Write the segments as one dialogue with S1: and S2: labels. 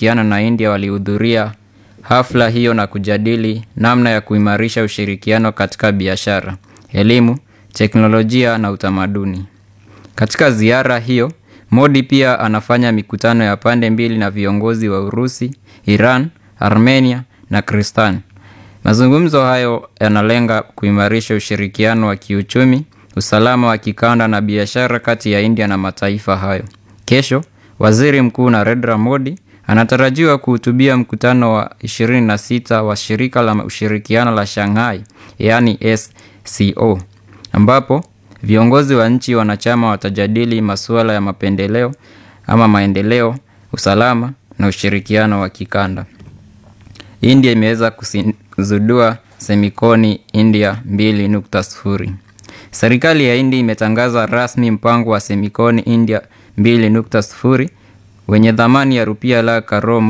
S1: kushirikiana na India walihudhuria hafla hiyo na kujadili namna ya kuimarisha ushirikiano katika biashara, elimu, teknolojia na utamaduni. Katika ziara hiyo, Modi pia anafanya mikutano ya pande mbili na viongozi wa Urusi, Iran, Armenia na Kristan. Mazungumzo hayo yanalenga kuimarisha ushirikiano wa kiuchumi, usalama wa kikanda na biashara kati ya India na mataifa hayo. Kesho, Waziri Mkuu Narendra Modi anatarajiwa kuhutubia mkutano wa 26 wa shirika la ushirikiano la Shanghai, yaani SCO, ambapo viongozi wa nchi wanachama watajadili masuala ya mapendeleo ama maendeleo, usalama na ushirikiano wa kikanda. India imeweza kuzindua semikoni India 2.0. Serikali ya India imetangaza rasmi mpango wa semikoni India 2.0 wenye thamani ya rupia la karo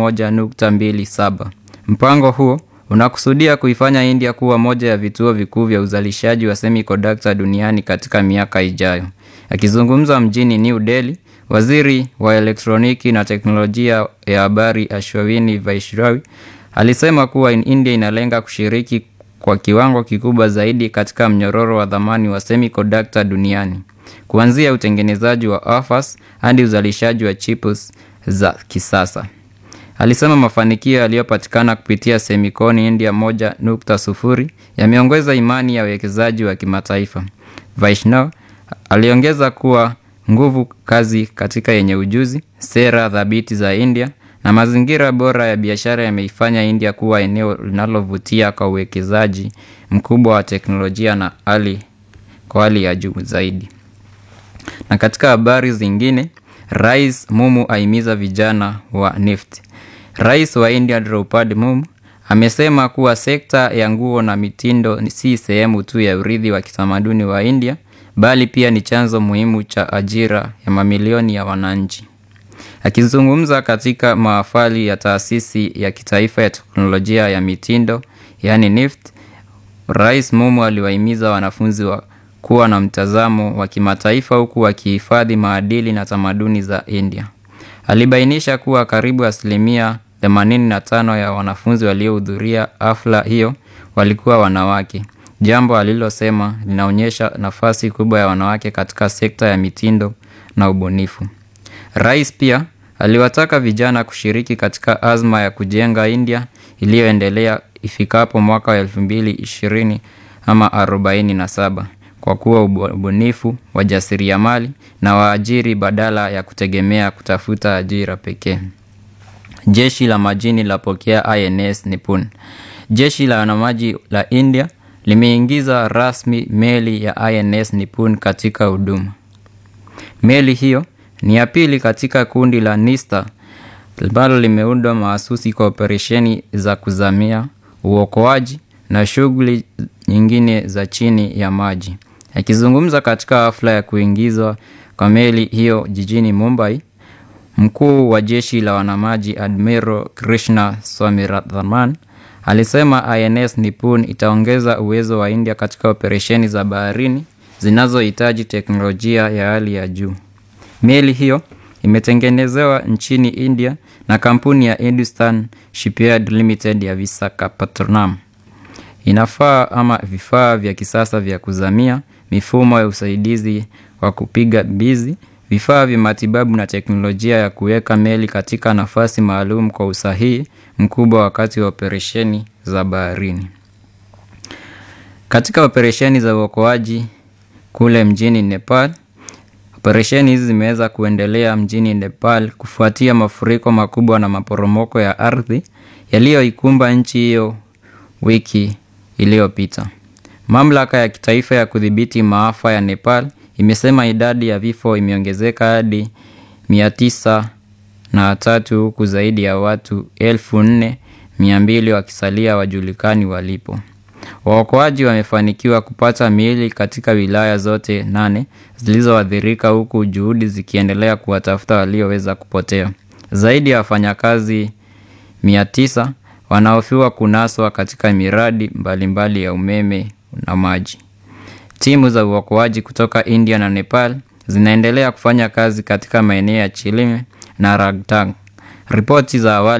S1: 1.27. Mpango huo unakusudia kuifanya India kuwa moja ya vituo vikuu vya uzalishaji wa semiconductor duniani katika miaka ijayo. Akizungumza mjini New Delhi, waziri wa elektroniki na teknolojia ya habari Ashwini Vaishrawi alisema kuwa India inalenga kushiriki kwa kiwango kikubwa zaidi katika mnyororo wa thamani wa semiconductor duniani, kuanzia utengenezaji wa wafers hadi uzalishaji wa chips za kisasa. Alisema mafanikio yaliyopatikana kupitia semikoni India 1.0 yameongeza imani ya wawekezaji wa kimataifa. Vaishnaw aliongeza kuwa nguvu kazi katika yenye ujuzi, sera thabiti za India na mazingira bora ya biashara yameifanya India kuwa eneo linalovutia kwa uwekezaji mkubwa wa teknolojia na hali kwa hali ya juu zaidi. Na katika habari zingine, Rais Mumu ahimiza vijana wa NEFT. Rais wa India Draupadi Mumu amesema kuwa sekta ya nguo na mitindo si sehemu tu ya urithi wa kitamaduni wa India, bali pia ni chanzo muhimu cha ajira ya mamilioni ya wananchi. Akizungumza katika mahafali ya taasisi ya kitaifa ya teknolojia ya mitindo, yaani NIFT, Rais Mumu aliwahimiza wanafunzi wa kuwa na mtazamo wa kimataifa huku wakihifadhi maadili na tamaduni za India. Alibainisha kuwa karibu asilimia 85 ya wanafunzi waliohudhuria hafla hiyo walikuwa wanawake, jambo alilosema linaonyesha nafasi kubwa ya wanawake katika sekta ya mitindo na ubunifu. Rais pia aliwataka vijana kushiriki katika azma ya kujenga India iliyoendelea ifikapo mwaka wa elfu mbili ishirini ama arobaini na saba kwa kuwa ubunifu, wajasiriamali na waajiri badala ya kutegemea kutafuta ajira pekee. Jeshi la majini lapokea INS Nipun. Jeshi la wanamaji la India limeingiza rasmi meli ya INS Nipun katika huduma. Meli hiyo ni ya pili katika kundi la Nista ambalo limeundwa mahasusi kwa operesheni za kuzamia, uokoaji na shughuli nyingine za chini ya maji. Akizungumza katika hafla ya kuingizwa kwa meli hiyo jijini Mumbai, mkuu wa jeshi la wanamaji Admiral Krishna Swaminathan alisema INS Nipun itaongeza uwezo wa India katika operesheni za baharini zinazohitaji teknolojia ya hali ya juu. Meli hiyo imetengenezewa nchini India na kampuni ya Hindustan Shipyard Limited ya Visakhapatnam. Inafaa ama vifaa vya kisasa vya kuzamia, mifumo ya usaidizi wa kupiga mbizi, vifaa vya matibabu na teknolojia ya kuweka meli katika nafasi maalum kwa usahihi mkubwa wakati wa operesheni za baharini. Katika operesheni za uokoaji kule mjini Nepal, operesheni hizi zimeweza kuendelea mjini Nepal kufuatia mafuriko makubwa na maporomoko ya ardhi yaliyoikumba nchi hiyo wiki iliyopita. Mamlaka ya kitaifa ya kudhibiti maafa ya Nepal imesema idadi ya vifo imeongezeka hadi mia tisa na tatu huku zaidi ya watu elfu nne mia mbili wakisalia wajulikani walipo. Waokoaji wamefanikiwa kupata miili katika wilaya zote nane zilizoathirika huku juhudi zikiendelea kuwatafuta walioweza kupotea. Zaidi ya wafanyakazi mia tisa wanahofiwa kunaswa katika miradi mbalimbali mbali ya umeme na maji. Timu za uokoaji kutoka India na Nepal zinaendelea kufanya kazi katika maeneo ya Chilime na Ragtang. Ripoti za awali